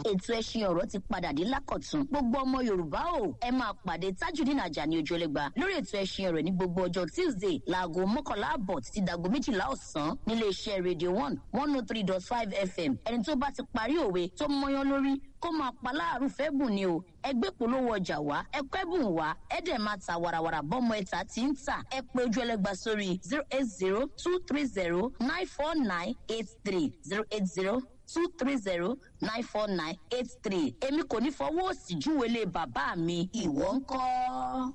ètò ẹṣin ọ̀rọ̀ ti padà dé lákọ̀tún gbogbo ọmọ yorùbá o ẹ máa pàdé tajudeen ajani ojúlẹ̀gba lórí ètò ẹṣin ọ̀rọ̀ ní gbogbo ọjọ́ tuesday láago mọ́kànlá àbọ̀ títí dàgbo méjìlá ọ̀sán nílé iṣẹ́ radio one one oh three dot five fm ẹni tó bá ti parí òwe tó mọyán lórí kó máa pa láàrú fẹ́ bùn ni o ẹgbẹ́ polówó ọjà wá ẹkọ́ ẹ̀bùn wá ẹ̀dẹ̀ máa ta warawara bọ́mọ ẹ̀ta tí ń tà ẹ pé ojú ẹlẹ́gba sórí zero eight zero two three zero nine four nine eight three zero eight zero two three zero nine four nine eight three èmi kò ní fọwọ́ òsì júwèé lé bàbá mi ìwọ ń kọ́.